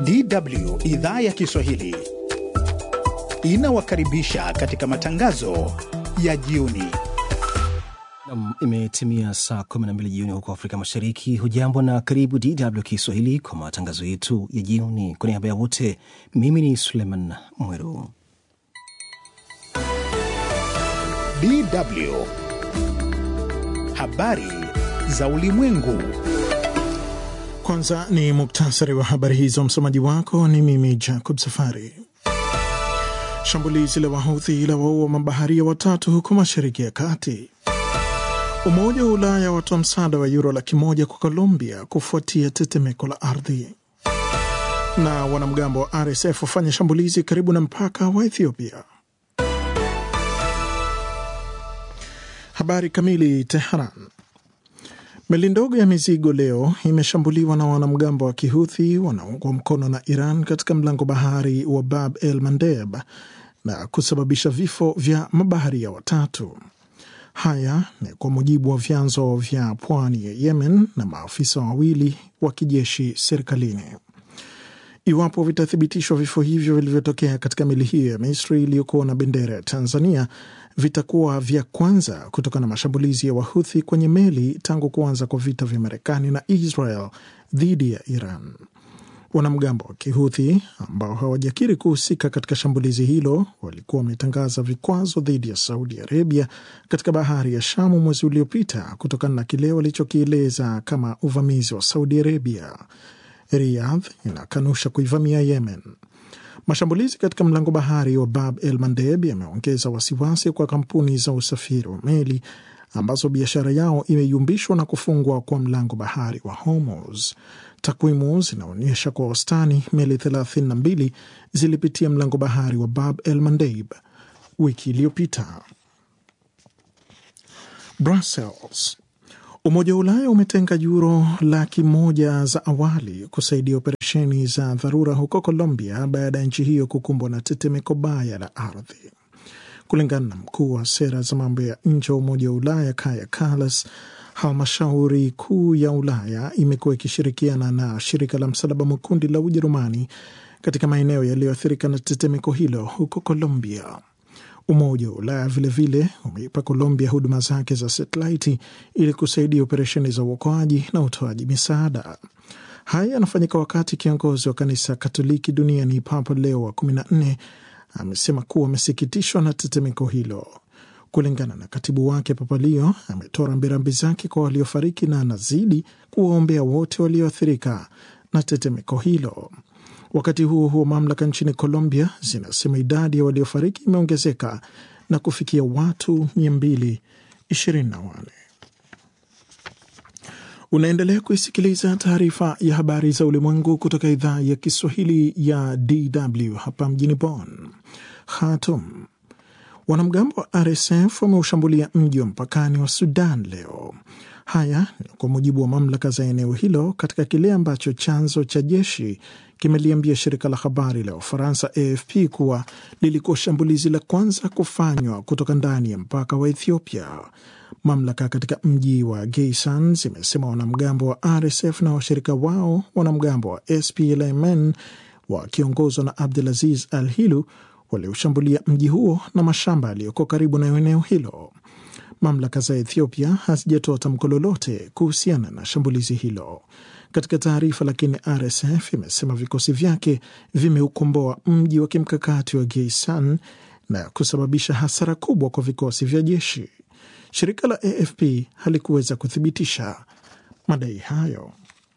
DW idhaa ya Kiswahili inawakaribisha katika matangazo ya jioni. Nam, imetimia saa 12 jioni huko Afrika Mashariki. Hujambo na karibu DW Kiswahili kwa matangazo yetu ya jioni. Kwa niaba ya wote, mimi ni Suleiman Mweru. DW habari za ulimwengu. Kwanza ni muktasari wa habari hizo. Msomaji wako ni mimi Jacob Safari. Shambulizi la Wahuthi la waua mabaharia watatu huko Mashariki ya Kati. Umoja wa Ulaya watoa msaada wa yuro laki moja kwa Colombia kufuatia tetemeko la ardhi. Na wanamgambo wa RSF wafanya shambulizi karibu na mpaka wa Ethiopia. Habari kamili. Teheran. Meli ndogo ya mizigo leo imeshambuliwa na wanamgambo wa Kihuthi wanaoungwa mkono na Iran katika mlango bahari wa Bab el Mandeb na kusababisha vifo vya mabaharia watatu. Haya ni kwa mujibu wa vyanzo vya pwani ya Yemen na maafisa wawili wa kijeshi serikalini. Iwapo vitathibitishwa vifo hivyo vilivyotokea katika meli hiyo ya Misri iliyokuwa na bendera ya Tanzania vitakuwa vya kwanza kutokana na mashambulizi ya Wahuthi kwenye meli tangu kuanza kwa vita vya Marekani na Israel dhidi ya Iran. Wanamgambo wa Kihuthi ambao hawajakiri kuhusika katika shambulizi hilo walikuwa wametangaza vikwazo dhidi ya Saudi Arabia katika bahari ya Shamu mwezi uliopita kutokana na kile walichokieleza kama uvamizi wa Saudi Arabia. Riyadh inakanusha kuivamia Yemen. Mashambulizi katika mlango bahari wa Bab el Mandeb yameongeza wasiwasi kwa kampuni za usafiri wa meli ambazo biashara yao imeyumbishwa na kufungwa kwa mlango bahari wa Hormuz. Takwimu zinaonyesha kwa wastani meli 32 zilipitia mlango bahari wa Bab el Mandeb wiki iliyopita. Brussels. Umoja wa Ulaya umetenga yuro laki moja za awali kusaidia operesheni za dharura huko Colombia baada ya nchi hiyo kukumbwa na tetemeko baya la ardhi. Kulingana na mkuu wa sera za mambo ya nje wa Umoja wa Ulaya Kaja Kallas, halmashauri kuu ya Ulaya imekuwa ikishirikiana na shirika la Msalaba Mwekundu la Ujerumani katika maeneo yaliyoathirika na tetemeko hilo huko Colombia. Umoja wa Ulaya vilevile umeipa Colombia huduma zake za satelaiti ili kusaidia operesheni za uokoaji na utoaji misaada. Haya yanafanyika wakati kiongozi wa kanisa Katoliki duniani Papa Leo wa 14 amesema kuwa amesikitishwa na tetemeko hilo. Kulingana na katibu wake, Papa Leo ametoa rambirambi zake kwa waliofariki na anazidi kuwaombea wote walioathirika na tetemeko hilo. Wakati huo huo, mamlaka nchini Colombia zinasema idadi ya waliofariki imeongezeka na kufikia watu 224. Unaendelea kuisikiliza taarifa ya habari za ulimwengu kutoka idhaa ya Kiswahili ya DW hapa mjini Bonn. Khartoum. Wanamgambo wa RSF wameushambulia mji wa mpakani wa Sudan leo. Haya ni kwa mujibu wa mamlaka za eneo hilo katika kile ambacho chanzo cha jeshi kimeliambia shirika la habari la Ufaransa AFP kuwa lilikuwa shambulizi la kwanza kufanywa kutoka ndani ya mpaka wa Ethiopia. Mamlaka katika mji wa Geisan zimesema wanamgambo wa RSF na washirika wao wanamgambo wa SPLMN wakiongozwa na Abdulaziz Al Hilu walioshambulia mji huo na mashamba yaliyoko karibu na eneo hilo. Mamlaka za Ethiopia hazijatoa tamko lolote kuhusiana na shambulizi hilo. Katika taarifa lakini, RSF imesema vikosi vyake vimeukomboa mji wa kimkakati wa Geisan na kusababisha hasara kubwa kwa vikosi vya jeshi. Shirika la AFP halikuweza kuthibitisha madai hayo.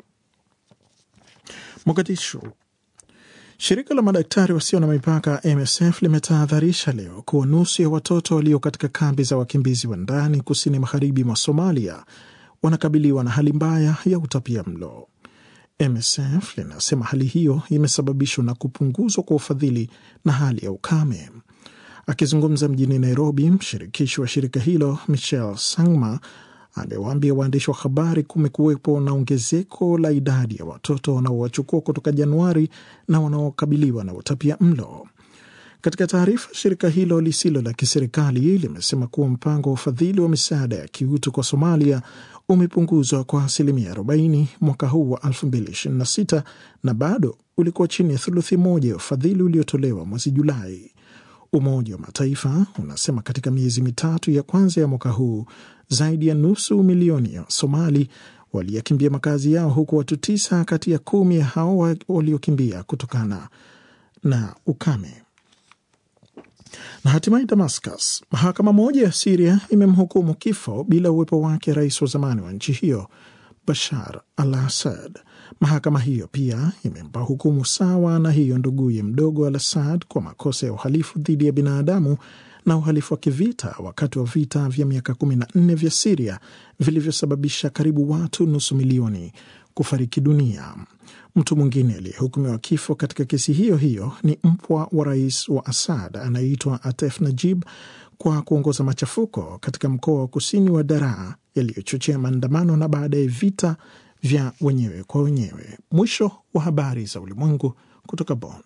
Mogadishu. Shirika la madaktari wasio na mipaka MSF limetahadharisha leo kuwa nusu ya watoto walio katika kambi za wakimbizi wa ndani kusini magharibi mwa Somalia wanakabiliwa na hali mbaya ya utapia mlo. MSF linasema hali hiyo imesababishwa na kupunguzwa kwa ufadhili na hali ya ukame. Akizungumza mjini Nairobi, mshirikishi wa shirika hilo Michel Sangma amewaambia waandishi wa habari kumekuwepo na ongezeko la idadi ya watoto wanaowachukua kutoka Januari na wanaokabiliwa na utapia mlo. Katika taarifa, shirika hilo lisilo la kiserikali limesema kuwa mpango wa ufadhili wa misaada ya kiutu kwa Somalia umepunguzwa kwa asilimia 40 mwaka huu wa 2026 na bado ulikuwa chini ya thuluthi moja ya ufadhili uliotolewa mwezi Julai. Umoja wa Mataifa unasema katika miezi mitatu ya kwanza ya mwaka huu zaidi ya nusu milioni ya Somali waliyakimbia makazi yao, huku watu tisa kati ya kumi ya hao waliokimbia kutokana na ukame. Na hatimaye Damascus, mahakama moja ya Siria imemhukumu kifo bila uwepo wake rais wa zamani wa nchi hiyo Bashar al Assad. Mahakama hiyo pia imempa hukumu sawa na hiyo nduguye mdogo al Assad kwa makosa ya uhalifu dhidi ya binadamu na uhalifu wa kivita wakati wa vita vya miaka 14 vya Siria vilivyosababisha karibu watu nusu milioni kufariki dunia. Mtu mwingine aliyehukumiwa kifo katika kesi hiyo hiyo ni mpwa wa rais wa Assad anayeitwa Atef Najib kwa kuongoza machafuko katika mkoa wa kusini wa Daraa yaliyochochea maandamano na baadaye vita vya wenyewe kwa wenyewe. Mwisho wa habari za ulimwengu kutoka Bonn.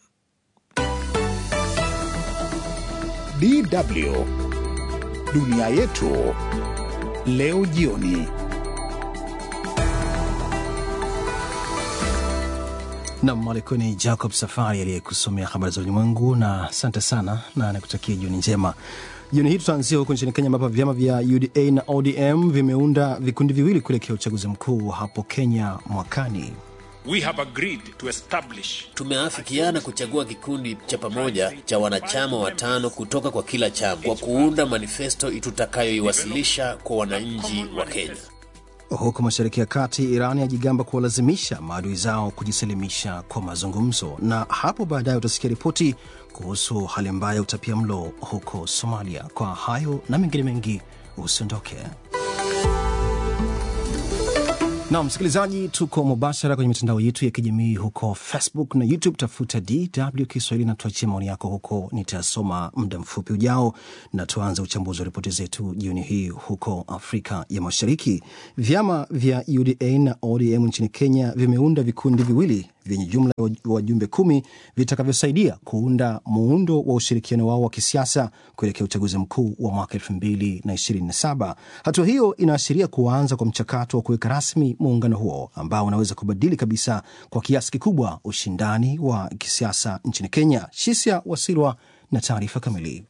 DW dunia yetu leo jioni. Nam alikuwa ni Jacob Safari aliyekusomea habari za ulimwengu, na asante sana na nakutakia jioni njema. Jioni hii tutaanzia huko nchini Kenya, ambapo vyama vya UDA na ODM vimeunda vikundi viwili kuelekea uchaguzi mkuu hapo Kenya mwakani. We have agreed to establish Tumeafikiana kuchagua kikundi cha pamoja cha wanachama watano kutoka kwa kila chama kwa kuunda manifesto tutakayoiwasilisha kwa wananchi wa Kenya. Huko mashariki ya kati, Iran yajigamba kuwalazimisha maadui zao kujisalimisha kwa mazungumzo, na hapo baadaye utasikia ripoti kuhusu hali mbaya ya utapia mlo huko Somalia. Kwa hayo na mengine mengi, usiondoke. Na msikilizaji, tuko mubashara kwenye mitandao yetu ya kijamii huko Facebook na YouTube. Tafuta DW Kiswahili na tuachie maoni yako huko, nitasoma muda mfupi ujao. Na tuanze uchambuzi wa ripoti zetu jioni hii huko Afrika ya Mashariki. Vyama vya UDA na ODM nchini Kenya vimeunda vikundi viwili vyenye jumla ya wajumbe kumi vitakavyosaidia kuunda muundo wa ushirikiano wao wa kisiasa kuelekea uchaguzi mkuu wa mwaka elfu mbili na ishirini na saba. Hatua hiyo inaashiria kuanza kwa mchakato wa kuweka rasmi muungano huo ambao unaweza kubadili kabisa kwa kiasi kikubwa ushindani wa kisiasa nchini Kenya. Shisia Wasilwa na taarifa kamili.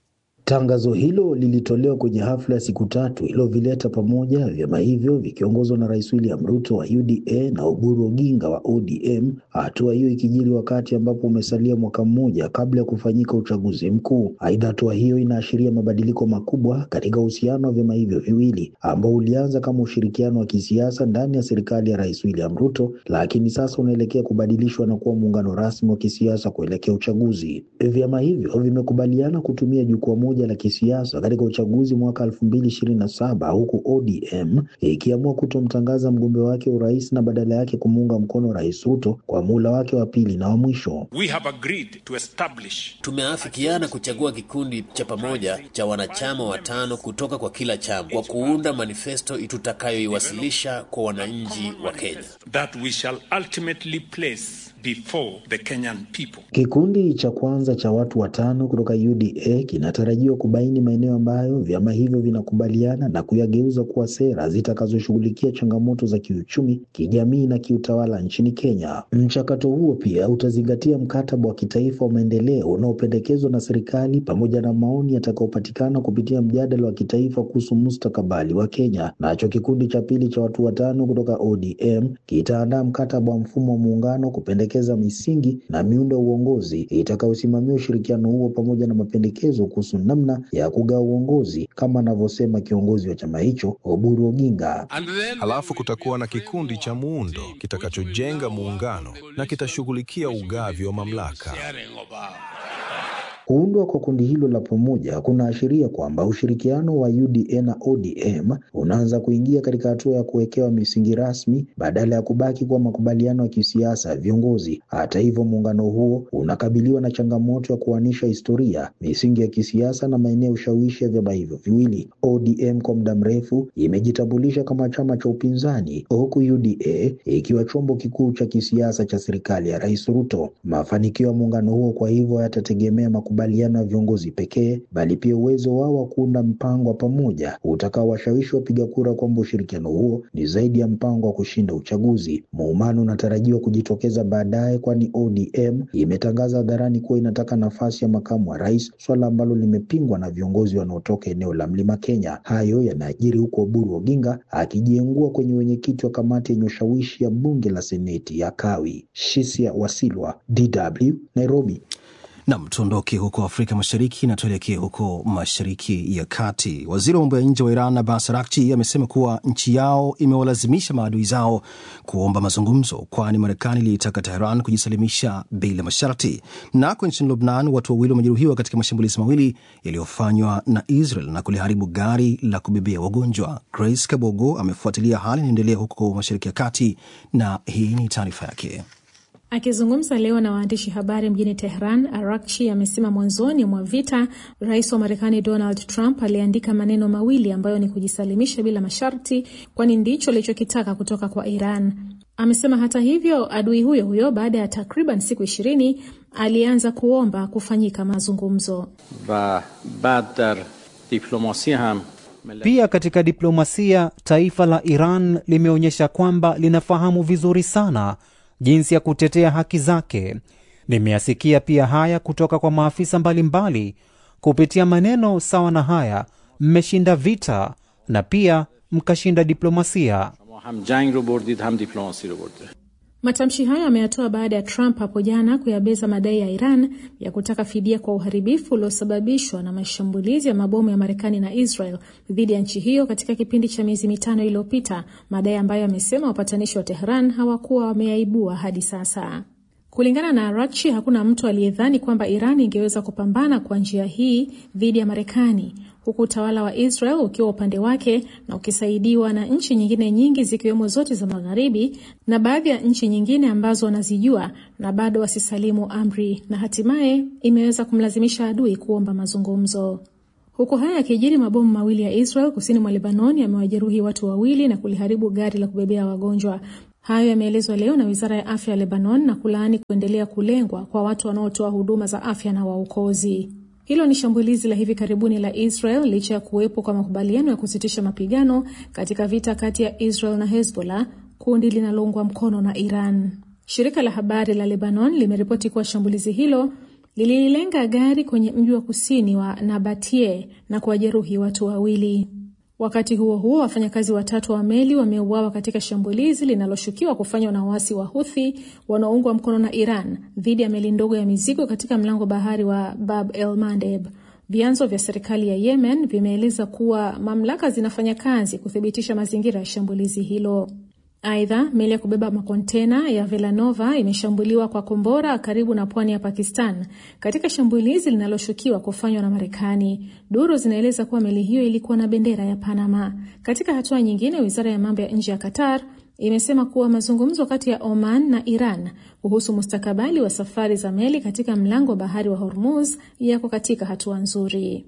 Tangazo hilo lilitolewa kwenye hafla ya siku tatu iliyovileta pamoja vyama hivyo vikiongozwa na Rais William Ruto wa UDA na Oburu Oginga wa ODM. Hatua hiyo ikijiri wakati ambapo umesalia mwaka mmoja kabla ya kufanyika uchaguzi mkuu. Aidha, hatua hiyo inaashiria mabadiliko makubwa katika uhusiano wa vyama hivyo viwili ambao ulianza kama ushirikiano wa kisiasa ndani ya serikali ya Rais William Ruto, lakini sasa unaelekea kubadilishwa na kuwa muungano rasmi wa kisiasa kuelekea uchaguzi. Vyama hivyo vimekubaliana kutumia jukwaa moja la kisiasa katika uchaguzi mwaka 2027 huku ODM ikiamua kutomtangaza mgombea wake urais na badala yake kumuunga mkono Rais Ruto kwa muhula wake wa pili na wa mwisho. we have agreed to establish Tumeafikiana kuchagua kikundi cha pamoja cha wanachama watano kutoka kwa kila chama kwa kuunda manifesto tutakayoiwasilisha kwa wananchi wa Kenya. that we shall ultimately place before the Kenyan people. Kikundi cha kwanza cha watu watano kutoka UDA kinatarajiwa kubaini maeneo ambayo vyama hivyo vinakubaliana na kuyageuza kuwa sera zitakazoshughulikia changamoto za kiuchumi, kijamii na kiutawala nchini Kenya. Mchakato huo pia utazingatia mkataba wa kitaifa wa maendeleo unaopendekezwa na serikali pamoja na maoni yatakayopatikana kupitia mjadala wa kitaifa kuhusu mustakabali wa Kenya. Nacho kikundi cha pili cha watu watano kutoka ODM kitaandaa mkataba wa mfumo wa muungano kupendekeza misingi na miundo ya uongozi itakayosimamia ushirikiano huo pamoja na mapendekezo kuhusu namna ya kugawa uongozi kama anavyosema kiongozi wa chama hicho Oburu Oginga. Halafu kutakuwa na kikundi cha muundo kitakachojenga muungano na kitashughulikia ugavi wa mamlaka. Kuundwa kwa kundi hilo la pamoja kunaashiria kwamba ushirikiano wa UDA na ODM unaanza kuingia katika hatua ya kuwekewa misingi rasmi badala ya kubaki kwa makubaliano ya kisiasa ya viongozi. Hata hivyo, muungano huo unakabiliwa na changamoto ya kuanisha historia, misingi ya kisiasa na maeneo ya ushawishi ya vyama hivyo viwili. ODM kwa muda mrefu imejitambulisha kama chama cha upinzani, huku UDA ikiwa chombo kikuu cha kisiasa cha serikali ya Rais Ruto. Mafanikio ya muungano huo kwa hivyo yatategemea makubaliano makubaliano ya viongozi pekee, bali pia uwezo wao wa kuunda mpango wa pamoja utakaowashawishi wapiga kura kwamba ushirikiano huo ni zaidi ya mpango wa kushinda uchaguzi. Muumano unatarajiwa kujitokeza baadaye, kwani ODM imetangaza hadharani kuwa inataka nafasi ya makamu wa rais, swala ambalo limepingwa na viongozi wanaotoka eneo la Mlima Kenya. Hayo yanajiri huko Oburu Oginga akijiengua kwenye wenyekiti wa kamati yenye ushawishi ya bunge la seneti ya Kawi. Shisia Wasilwa, DW, Nairobi. Nam, tuondoke huko Afrika Mashariki na tuelekee huko Mashariki ya Kati. Waziri wa mambo ya nje wa Iran Abbas Araghchi amesema kuwa nchi yao imewalazimisha maadui zao kuomba mazungumzo, kwani Marekani iliitaka Teheran kujisalimisha bila masharti. Nako nchini Lubnan, watu wawili wamejeruhiwa katika mashambulizi mawili yaliyofanywa na Israel na kuliharibu gari la kubebea wagonjwa. Grace Kabogo amefuatilia hali inaendelea huko Mashariki ya Kati na hii ni taarifa yake. Akizungumza leo na waandishi habari mjini Tehran, Arakchi amesema mwanzoni mwa vita rais wa Marekani Donald Trump aliandika maneno mawili ambayo ni kujisalimisha bila masharti, kwani ndicho alichokitaka kutoka kwa Iran. Amesema hata hivyo, adui huyo huyo baada ya takriban siku ishirini alianza kuomba kufanyika mazungumzo. va bad dar diplomasi ham Pia katika diplomasia, taifa la Iran limeonyesha kwamba linafahamu vizuri sana jinsi ya kutetea haki zake. Nimeyasikia pia haya kutoka kwa maafisa mbalimbali. Kupitia maneno sawa na haya, mmeshinda vita na pia mkashinda diplomasia. shama ham jang ro burdid ham diplomasi ro burde Matamshi hayo ameyatoa baada ya Trump hapo jana kuyabeza madai ya Iran ya kutaka fidia kwa uharibifu uliosababishwa na mashambulizi ya mabomu ya Marekani na Israel dhidi ya nchi hiyo katika kipindi cha miezi mitano iliyopita, madai ambayo amesema wapatanishi wa Tehran hawakuwa wameyaibua hadi sasa. Kulingana na Araghchi, hakuna mtu aliyedhani kwamba Iran ingeweza kupambana kwa njia hii dhidi ya Marekani, huku utawala wa Israel ukiwa upande wake na ukisaidiwa na nchi nyingine nyingi zikiwemo zote za Magharibi na baadhi ya nchi nyingine ambazo wanazijua na bado wasisalimu amri, na hatimaye imeweza kumlazimisha adui kuomba mazungumzo. Huku haya yakijiri, mabomu mawili ya Israel kusini mwa Lebanon yamewajeruhi watu wawili na kuliharibu gari la kubebea wagonjwa. Hayo yameelezwa leo na wizara ya afya ya Lebanon na kulaani kuendelea kulengwa kwa watu wanaotoa huduma za afya na waokozi. Hilo ni shambulizi la hivi karibuni la Israel licha ya kuwepo kwa makubaliano ya kusitisha mapigano katika vita kati ya Israel na Hezbollah, kundi linaloungwa mkono na Iran. Shirika la habari la Lebanon limeripoti kuwa shambulizi hilo lililenga gari kwenye mji wa kusini wa Nabatie na kuwajeruhi watu wawili. Wakati huo huo, wafanyakazi watatu wa meli wameuawa katika shambulizi linaloshukiwa kufanywa na waasi wa Huthi wanaoungwa mkono na Iran dhidi ya meli ndogo ya mizigo katika mlango bahari wa Bab el Mandeb. Vyanzo vya serikali ya Yemen vimeeleza kuwa mamlaka zinafanya kazi kuthibitisha mazingira ya shambulizi hilo. Aidha, meli ya kubeba makontena ya Velanova imeshambuliwa kwa kombora karibu na pwani ya Pakistan katika shambulizi linaloshukiwa kufanywa na Marekani. Duru zinaeleza kuwa meli hiyo ilikuwa na bendera ya Panama. Katika hatua nyingine, wizara ya mambo ya nje ya Qatar imesema kuwa mazungumzo kati ya Oman na Iran kuhusu mustakabali wa safari za meli katika mlango wa bahari wa Hormuz yako katika hatua nzuri.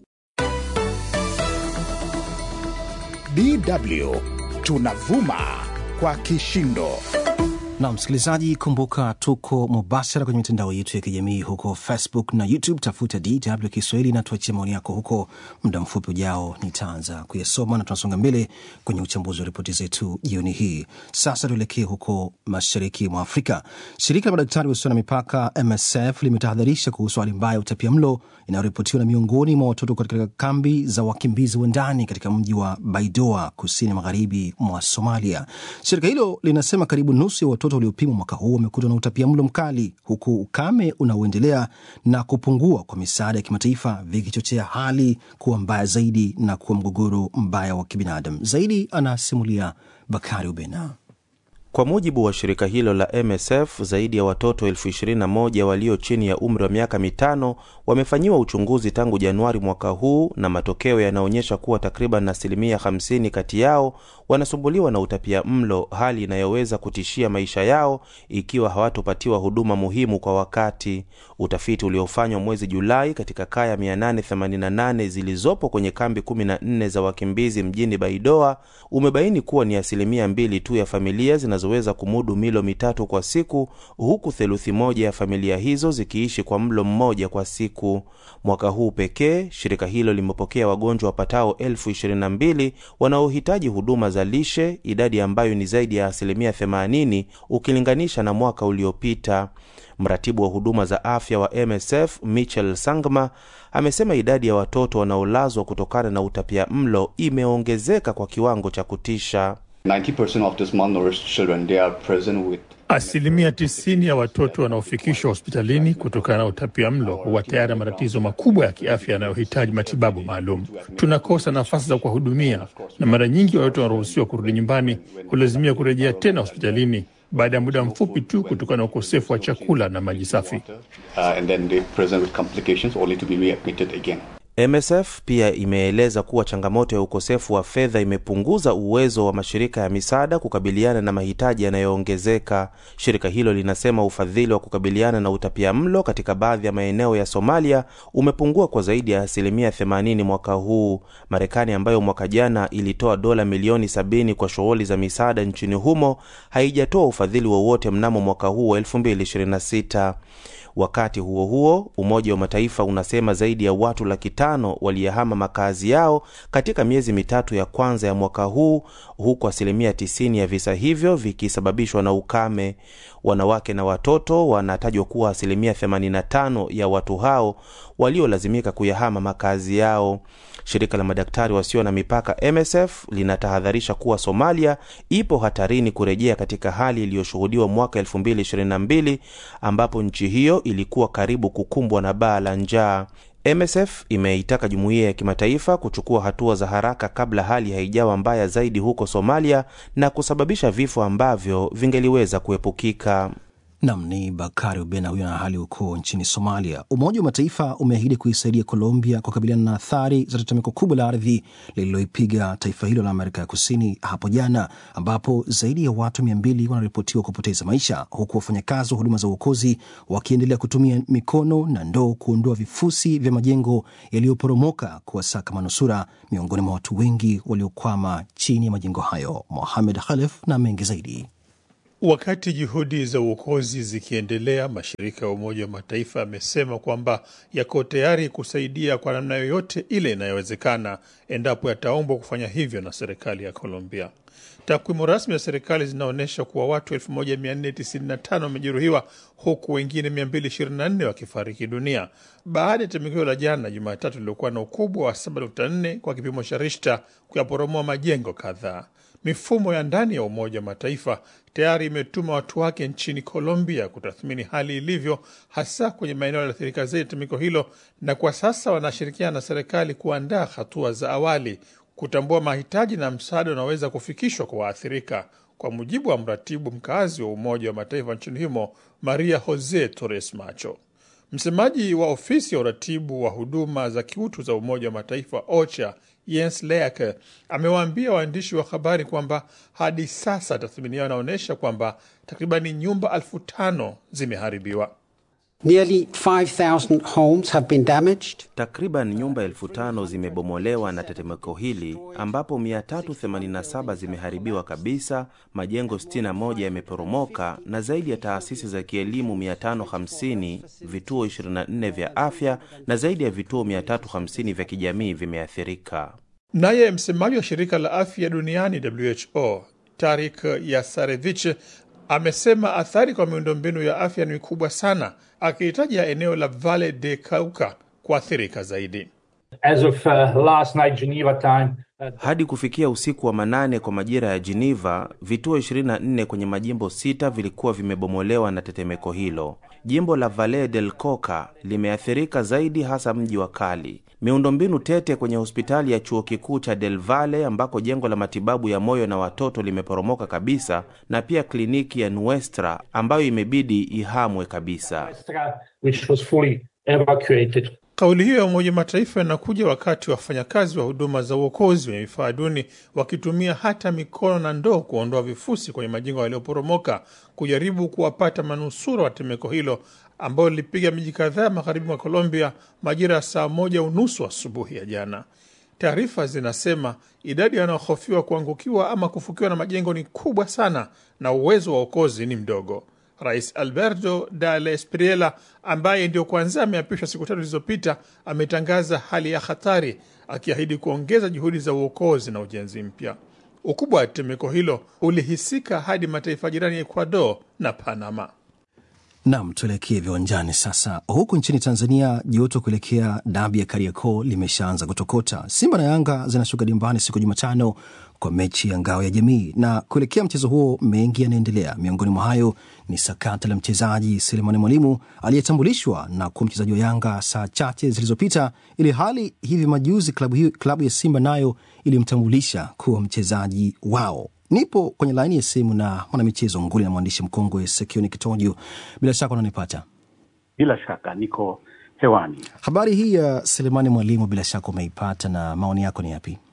DW tunavuma kwa kishindo. Na msikilizaji, kumbuka tuko mubashara kwenye mitandao yetu ya kijamii huko Facebook na YouTube. Tafuta DW Kiswahili na tuachie maoni yako huko. Muda mfupi ujao nitaanza kuyasoma na tunasonga mbele kwenye uchambuzi wa ripoti zetu jioni hii. Sasa tuelekee huko mashariki mwa Afrika. Shirika la madaktari wasio na mipaka MSF limetahadharisha kuhusu hali mbaya ya utapia mlo inayoripotiwa na miongoni mwa watoto katika kambi za wakimbizi wa ndani katika mji wa Baidoa, kusini magharibi mwa Somalia. Shirika hilo linasema karibu nusu ya watoto waliopimwa mwaka huu wamekutwa na utapia mlo mkali, huku ukame unaoendelea na kupungua kwa misaada ya kimataifa vikichochea hali kuwa mbaya zaidi na kuwa mgogoro mbaya wa kibinadamu zaidi. Anasimulia Bakari Ubena. Kwa mujibu wa shirika hilo la MSF, zaidi ya watoto elfu ishirini na moja walio chini ya umri wa miaka mitano wamefanyiwa uchunguzi tangu Januari mwaka huu, na matokeo yanaonyesha kuwa takriban asilimia 50 kati yao wanasumbuliwa na utapia mlo, hali inayoweza kutishia maisha yao ikiwa hawatopatiwa huduma muhimu kwa wakati. Utafiti uliofanywa mwezi Julai katika kaya 888 zilizopo kwenye kambi 14 za wakimbizi mjini Baidoa umebaini kuwa ni asilimia mbili tu ya familia zinazoweza kumudu milo mitatu kwa siku, huku theluthi moja ya familia hizo zikiishi kwa mlo mmoja kwa siku. Mwaka huu pekee shirika hilo limepokea wagonjwa wapatao elfu ishirini na mbili wanaohitaji huduma za lishe, idadi ambayo ni zaidi ya asilimia 80 ukilinganisha na mwaka uliopita. Mratibu wa huduma za afya wa MSF Michel Sangma amesema idadi ya watoto wanaolazwa kutokana na utapia mlo imeongezeka kwa kiwango cha kutisha. 90% of these malnourished children, they are present with Asilimia tisini ya watoto wanaofikishwa hospitalini kutokana na utapia mlo huwa tayari na matatizo makubwa ya kiafya yanayohitaji matibabu maalum. Tunakosa nafasi za kuwahudumia, na mara nyingi watoto wanaruhusiwa kurudi nyumbani hulazimia kurejea tena hospitalini baada ya muda mfupi tu kutokana na ukosefu wa chakula na maji safi. uh, and then they present with complications only to be readmitted again. MSF pia imeeleza kuwa changamoto ya ukosefu wa fedha imepunguza uwezo wa mashirika ya misaada kukabiliana na mahitaji yanayoongezeka. Shirika hilo linasema ufadhili wa kukabiliana na utapia mlo katika baadhi ya maeneo ya Somalia umepungua kwa zaidi ya asilimia 80 mwaka huu. Marekani ambayo mwaka jana ilitoa dola milioni 70 kwa shughuli za misaada nchini humo haijatoa ufadhili wowote mnamo mwaka huu wa 2026. Wakati huo huo, Umoja wa Mataifa unasema zaidi ya watu laki tano waliyahama makazi yao katika miezi mitatu ya kwanza ya mwaka huu, huku asilimia 90 ya visa hivyo vikisababishwa na ukame. Wanawake na watoto wanatajwa kuwa asilimia 85 ya watu hao waliolazimika kuyahama makazi yao. Shirika la madaktari wasio na mipaka MSF linatahadharisha kuwa Somalia ipo hatarini kurejea katika hali iliyoshuhudiwa mwaka 2022 ambapo nchi hiyo ilikuwa karibu kukumbwa na baa la njaa. MSF imeitaka jumuiya ya kimataifa kuchukua hatua za haraka kabla hali haijawa mbaya zaidi huko Somalia na kusababisha vifo ambavyo vingeliweza kuepukika. Nam ni Bakari Ubena huyo na hali huko nchini Somalia. Umoja wa Mataifa umeahidi kuisaidia Colombia kukabiliana na athari za tetemeko kubwa la ardhi lililoipiga taifa hilo la Amerika ya Kusini hapo jana, ambapo zaidi ya watu mia mbili wanaripotiwa kupoteza maisha, huku wafanyakazi wa huduma za uokozi wakiendelea kutumia mikono na ndoo kuondoa vifusi vya majengo yaliyoporomoka kuwasaka manusura miongoni mwa watu wengi waliokwama chini ya majengo hayo. Mohamed Khalef na mengi zaidi. Wakati juhudi za uokozi zikiendelea, mashirika ya Umoja wa Mataifa yamesema kwamba yako tayari kusaidia kwa namna yoyote ile inayowezekana endapo yataombwa kufanya hivyo na serikali ya Colombia. Takwimu rasmi za serikali zinaonyesha kuwa watu 1495 wamejeruhiwa huku wengine 224 wakifariki dunia baada ya tetemeko la jana Jumatatu liliokuwa na ukubwa wa 7.4 kwa kipimo cha Richter kuyaporomoa majengo kadhaa. Mifumo ya ndani ya Umoja wa Mataifa tayari imetuma watu wake nchini Colombia kutathmini hali ilivyo, hasa kwenye maeneo yaliyoathirika zaidi tetemeko hilo, na kwa sasa wanashirikiana na serikali kuandaa hatua za awali kutambua mahitaji na msaada unaoweza kufikishwa kwa waathirika, kwa mujibu wa mratibu mkazi wa Umoja wa Mataifa nchini humo Maria Jose Torres Macho. Msemaji wa ofisi ya uratibu wa huduma za kiutu za Umoja wa Mataifa OCHA Jens Laerke amewaambia waandishi wa habari kwamba hadi sasa tathmini yao inaonyesha kwamba takribani nyumba elfu tano zimeharibiwa. Nearly 5,000 homes have been damaged. Takriban nyumba elfu tano zimebomolewa na tetemeko hili ambapo 387 zimeharibiwa kabisa, majengo 61 yameporomoka na zaidi ya taasisi za kielimu 550, vituo 24 vya afya na zaidi ya vituo 350 vya kijamii vimeathirika. Naye msemaji wa shirika la afya duniani WHO Tarik Yasarevich amesema athari kwa miundombinu ya afya ni kubwa sana, akihitaja eneo la Valle de Cauca kuathirika zaidi. As of, uh, last night, Geneva time, Hadi kufikia usiku wa manane kwa majira ya Geneva, vituo 24 kwenye majimbo sita vilikuwa vimebomolewa na tetemeko hilo. Jimbo la Valle del Cauca limeathirika zaidi, hasa mji wa Cali. Miundombinu tete kwenye hospitali ya chuo kikuu cha Del Valle ambako jengo la matibabu ya moyo na watoto limeporomoka kabisa, na pia kliniki ya Nuestra ambayo imebidi ihamwe kabisa. which was fully evacuated. Kauli hiyo ya Umoja Mataifa inakuja wakati wafanyakazi wa huduma za uokozi wenye vifaa duni wakitumia hata mikono na ndoo kuondoa vifusi kwenye majengo yaliyoporomoka kujaribu kuwapata manusura wa tetemeko hilo ambayo lilipiga miji kadhaa magharibi mwa Colombia majira ya saa moja unusu asubuhi ya jana. Taarifa zinasema idadi yanayohofiwa kuangukiwa ama kufukiwa na majengo ni kubwa sana na uwezo wa uokozi ni mdogo. Rais Alberto Del Espriella ambaye ndio kwanza ameapishwa siku tatu zilizopita ametangaza hali ya hatari, akiahidi kuongeza juhudi za uokozi na ujenzi mpya. Ukubwa wa tetemeko hilo ulihisika hadi mataifa jirani ya Ecuador na Panama. Nam, tuelekee viwanjani sasa. Huku nchini Tanzania, joto kuelekea dabi ya Kariakoo limeshaanza kutokota. Simba na Yanga zinashuka dimbani siku ya Jumatano kwa mechi ya ngao ya jamii, na kuelekea mchezo huo mengi yanaendelea. Miongoni mwa hayo ni sakata la mchezaji Selemani Mwalimu aliyetambulishwa na kuwa mchezaji wa Yanga saa chache zilizopita, ili hali hivi majuzi klabu, hiyo, klabu ya Simba nayo ilimtambulisha kuwa mchezaji wao. Nipo kwenye laini ya simu na mwanamichezo nguli na mwandishi mkongwe Sekioni Kitojo. Bila shaka unanipata? Bila shaka niko hewani. Habari hii ya Selemani Mwalimu bila shaka umeipata, na maoni yako ni yapi?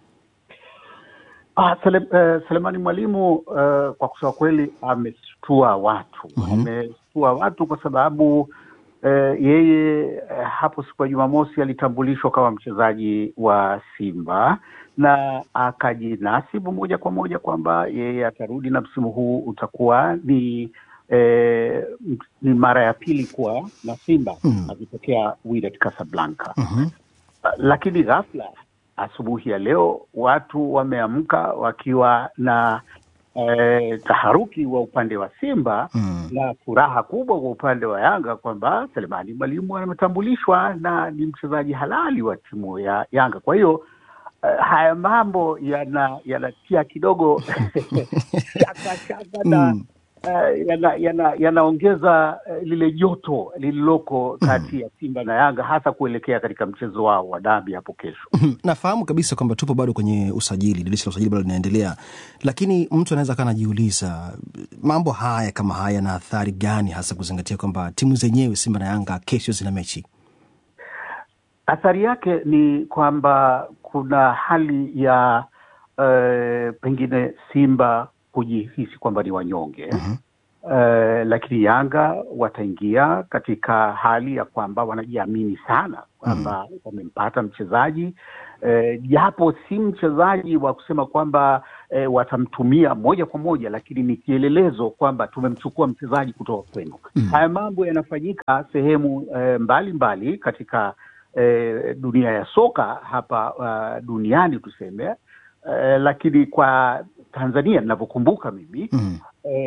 Ah, Sele, uh, Selemani Mwalimu uh, kwa kusema kweli ameshtua watu mm-hmm. ameshtua watu kwa sababu uh, yeye uh, hapo siku ya Jumamosi alitambulishwa kama mchezaji wa Simba na akajinasibu moja kwa moja kwamba yeye atarudi na msimu huu utakuwa ni eh, ni mara ya pili kuwa na Simba mm. akitokea Wydad Casablanca mm-hmm. lakini ghafla asubuhi ya leo watu wameamka wakiwa na eh, taharuki wa upande wa Simba mm. na furaha kubwa kwa upande wa Yanga kwamba Selemani Mwalimu ametambulishwa na ni mchezaji halali wa timu ya Yanga. Kwa hiyo uh, haya mambo yana yanatia kidogo shaka shaka na Mm. uh, yana- yana- yanaongeza uh, lile joto lililoko kati ya Simba na Yanga hasa kuelekea katika mchezo wao wa dabi hapo kesho. Nafahamu kabisa kwamba tupo bado kwenye usajili, dirisha la usajili bado linaendelea, lakini mtu anaweza kaa anajiuliza mambo haya kama haya yana athari gani, hasa kuzingatia kwamba timu zenyewe Simba na Yanga kesho zina mechi. Athari yake ni kwamba kuna hali ya uh, pengine Simba kujihisi kwamba ni wanyonge uh, lakini Yanga wataingia katika hali ya kwamba wanajiamini sana kwamba wamempata mchezaji eh, japo si mchezaji wa kusema kwamba eh, watamtumia moja kwa moja, lakini ni kielelezo kwamba tumemchukua mchezaji kutoka kwenu. Haya mambo yanafanyika sehemu eh, mbalimbali mbali katika eh, dunia ya soka hapa uh, duniani tuseme eh, lakini kwa Tanzania ninavyokumbuka mimi Mm.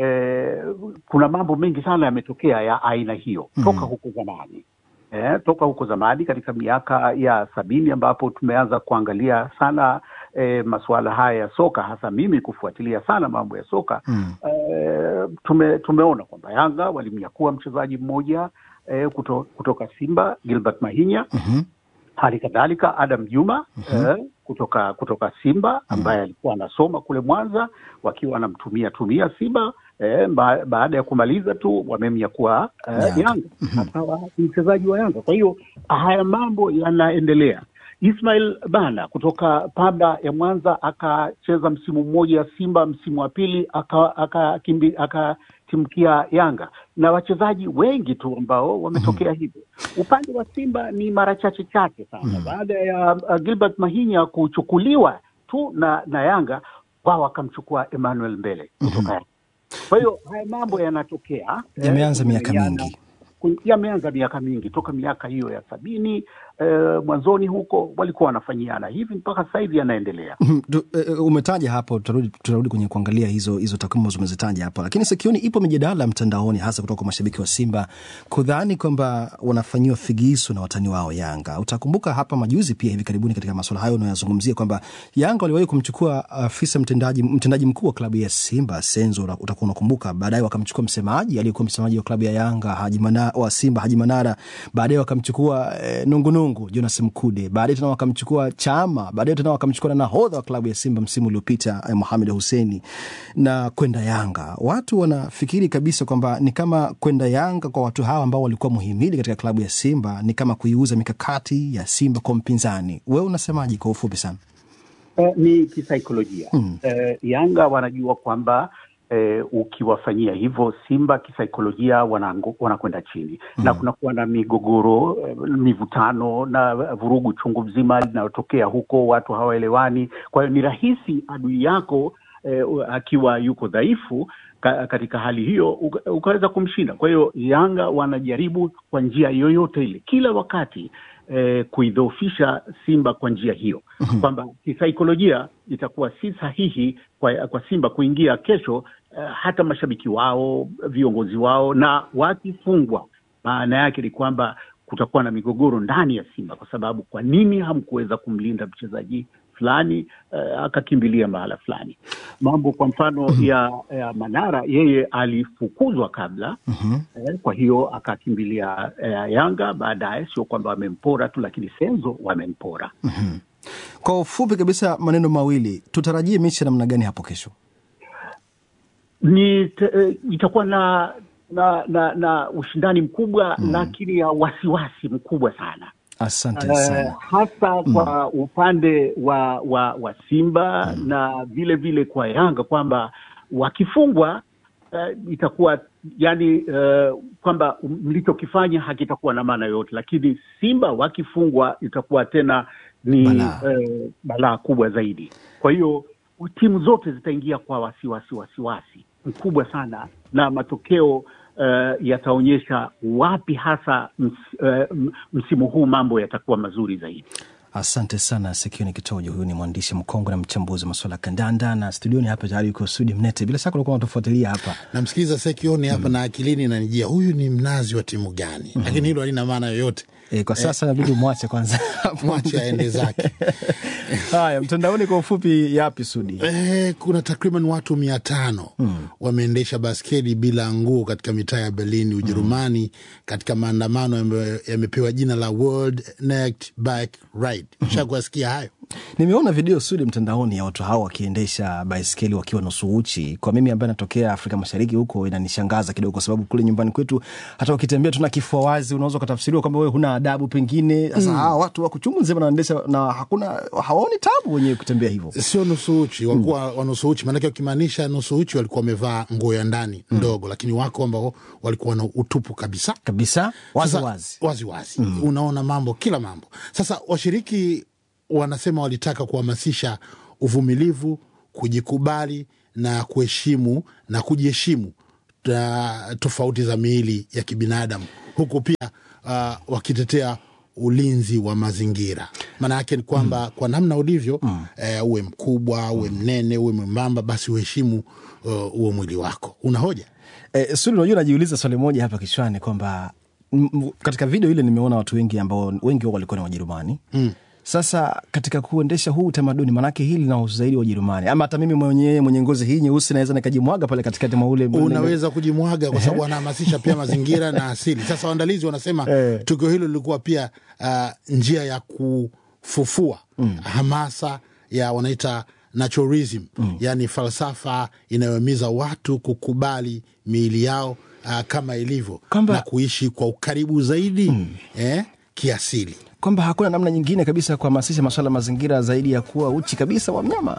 eh, kuna mambo mengi sana yametokea ya aina hiyo toka huko zamani eh, toka huko zamani katika miaka ya sabini ambapo tumeanza kuangalia sana eh, masuala haya ya soka, hasa mimi kufuatilia sana mambo ya soka Mm. eh, tume, tumeona kwamba Yanga walimnyakua mchezaji mmoja eh, kuto, kutoka Simba Gilbert Mahinya Mhm. hali kadhalika Adam Juma eh, kutoka kutoka Simba ambaye alikuwa anasoma kule Mwanza, wakiwa wanamtumia tumia Simba eh, ba, baada ya kumaliza tu wamemnyakua eh, Yanga. Yanga akawa ni mchezaji wa Yanga. Kwa hiyo haya mambo yanaendelea. Ismail Bana kutoka Pamba ya Mwanza akacheza msimu mmoja Simba, msimu wa pili aka- akakimbi- akatimkia Yanga na wachezaji wengi tu ambao wametokea hivyo. Upande wa Simba ni mara chache chache sana baada ya uh, Gilbert Mahinya kuchukuliwa tu na, na Yanga wao wakamchukua Emmanuel Mbele kutoka Yanga. Kwa hiyo haya mambo yanatokea eh, Yameanza miaka kumenyana mingi. ku- yameanza miaka mingi toka miaka hiyo ya sabini eh, mwanzoni huko walikuwa wanafanyiana hivi mpaka sasa hivi yanaendelea. Mhm. Du- eh, umetaja hapo, tutarudi tutarudi kwenye kuangalia hizo hizo takwimu ambazo umezitaja hapo, lakini sikioni ipo mijadala mtandaoni, hasa kutoka kwa mashabiki wa Simba kudhani kwamba wanafanyiwa figisu na watani wao Yanga. Utakumbuka hapa majuzi pia hivi karibuni katika masuala hayo unayozungumzia kwamba Yanga waliwahi kumchukua afisa mtendaji mtendaji mkuu wa klabu ya Simba Senzo, uta- utakuwa unakumbuka. Baadaye wakamchukua msemaji aliyekuwa msemaji wa klabu ya Yanga Haji Mana- Mana, wa Simba Haji Manara, baadaye wakamchukua eh, Nungunungu Jonas Mkude, baadaye tena wakamchukua Chama, baadaye tena wakamchukua na nahodha wa klabu ya Simba msimu uliopita eh, Mohamed Husseini na kwenda Yanga. Watu wanafikiri kabisa kwamba ni kama kwenda Yanga kwa watu hawa ambao walikuwa muhimili katika klabu ya Simba ni kama kuiuza mikakati ya Simba kwa mpinzani. Wewe unasemaje kwa ufupi sana? Eh, ni kisaikolojia Mm. eh, Yanga wanajua kwamba eh, ukiwafanyia hivyo Simba kisaikolojia wanango- wanakwenda chini na kunakuwa na migogoro eh, mivutano na vurugu chungu mzima linalotokea huko, watu hawaelewani. Kwa hiyo ni rahisi adui yako eh, akiwa yuko dhaifu ka, katika hali hiyo uka- ukaweza kumshinda. Kwa hiyo Yanga wanajaribu kwa njia yoyote ile kila wakati eh, kuidhoofisha Simba kwa njia hiyo kwamba kisaikolojia itakuwa si sahihi kwa, kwa Simba kuingia kesho eh, hata mashabiki wao, viongozi wao, na wakifungwa, maana yake ni kwamba kutakuwa na migogoro ndani ya Simba, kwa sababu kwa nini hamkuweza kumlinda mchezaji fulani eh, akakimbilia mahala fulani? Mambo kwa mfano ya, ya Manara, yeye alifukuzwa kabla eh, kwa hiyo akakimbilia eh, Yanga baadaye. Sio kwamba wamempora tu, lakini Senzo wamempora. Kwa ufupi kabisa, maneno mawili, tutarajie mechi ya namna gani hapo kesho? ni te, eh, itakuwa na na na, na ushindani mkubwa lakini ya wasiwasi mkubwa sana Asante Eh, sana. hasa kwa upande wa wa, wa Simba na vile vile kwa Yanga kwamba wakifungwa eh, itakuwa yani eh, kwamba mlichokifanya hakitakuwa na maana yoyote, lakini Simba wakifungwa itakuwa tena ni Balaa. eh, balaa kubwa zaidi. Kwa hiyo timu zote zitaingia kwa wasiwasi wasiwasi mkubwa sana, na matokeo eh, yataonyesha wapi hasa ms, eh, m- msimu huu mambo yatakuwa mazuri zaidi. Asante sana Sekioni Kitojo. Huyu ni mwandishi mkongwe na mchambuzi wa masuala ya kandanda, na studioni hapa tayari yuko Sudi Mnete. Bila shaka ulikuwa unatufuatilia hapa. namsikiliza Sekioni hapa na akilini nanijia huyu ni mnazi wa timu gani? Lakini hilo halina maana yoyote. E, kwa sasa inabidi umwache kwanza Mwache aende zake. Haya, mtandaoni kwa ufupi, yapi Sudi? Eh, kuna takriban watu mia tano wameendesha baskeli bila nguo katika mitaa ya Berlin, Ujerumani, katika maandamano ambayo yamepewa jina la World Naked Bike Ride. Shakuwasikia hayo? Nimeona video Sudi mtandaoni ya watu hao wakiendesha baiskeli wakiwa nusu uchi. Kwa mimi ambaye natokea Afrika Mashariki huko, inanishangaza kidogo, kwa sababu kule nyumbani kwetu hata ukitembea tuna kifua wazi, unaweza ukatafsiriwa kwamba wewe huna adabu pengine. Sasa Mm. hawa watu wako chungu nzima wanaendesha na hakuna hawaoni tabu wenyewe kutembea hivyo. Sio nusu uchi, walikuwa wa nusu uchi. Maanake wakimaanisha nusu uchi walikuwa wamevaa nguo ya ndani ndogo, lakini wako ambao walikuwa na utupu kabisa kabisa, wazi Sasa, wazi. wazi, wazi. Unaona mambo kila mambo. Sasa washiriki wanasema walitaka kuhamasisha uvumilivu, kujikubali na kuheshimu na kujiheshimu ta- tofauti za miili ya kibinadamu, huku pia uh, wakitetea ulinzi wa mazingira. Maana yake ni kwamba kwa namna ulivyo eh, uwe mkubwa, uwe mnene, uwe mwembamba, basi uheshimu uh, huo mwili wako. Una hoja? E, Sudi, unajua najiuliza swali moja hapa kichwani kwamba m- m- katika video ile nimeona watu wengi ambao wengi wao walikuwa ni Wajerumani Mm. Sasa katika kuendesha huu utamaduni, manake hili linahusu zaidi wa Ujerumani, ama hata mimi mwenyewe mwenye ngozi hii nyeusi naweza nikajimwaga pale katikati mwa ule unaweza kujimwaga kwa sababu wanahamasisha pia mazingira na asili. Sasa waandalizi wanasema tukio hilo lilikuwa pia uh, njia ya kufufua hamasa ya wanaita naturalism, yani falsafa inayohimiza watu kukubali miili yao uh, kama ilivyo na kuishi kwa ukaribu zaidi eh, kiasili kwamba hakuna namna nyingine kabisa ya kuhamasisha masuala ya mazingira zaidi ya kuwa uchi kabisa wa mnyama.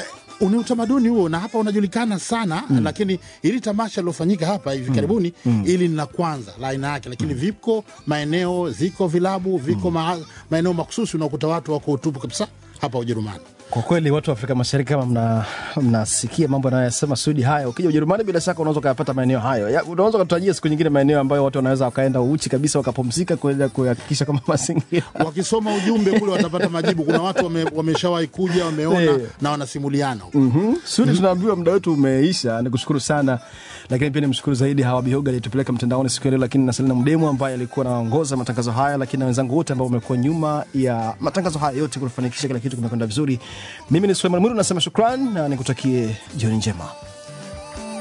ni utamaduni huo na hapa unajulikana sana mm. Lakini ili tamasha lilofanyika hapa hivi karibuni mm. ili ni la kwanza la aina yake, lakini viko maeneo, ziko vilabu, viko ma, maeneo makususi unakuta watu wako utupu kabisa hapa Ujerumani. Kwa kweli watu wa Afrika Mashariki kama mna- mnasikia mambo anayosema Sudi haya, ukija Ujerumani bila shaka unaweza ukayapata maeneo hayo. Ya, Unaweza ukatarajia siku nyingine maeneo ambayo watu wanaweza wakaenda uchi kabisa wakapumzika kuweza kuhakikisha kama mazingira Wakisoma ujumbe kule watapata majibu. Kuna watu wame, wameshawahi kuja wameona Eh. na wanasimuliana. Mm-hmm. Sudi, tunaambiwa muda wetu umeisha. Nikushukuru sana, lakini pia nimshukuru zaidi Hawa Bihoga aliyetupeleka mtandaoni siku ya leo, lakini na Selina Mdemu ambaye alikuwa anaongoza matangazo haya, lakini na wenzangu wote ambao wamekuwa nyuma ya matangazo haya yote kufanikisha kila kitu kimekwenda vizuri. Mimi ni Suleiman Mwiru nasema shukran na nikutakie jioni njema.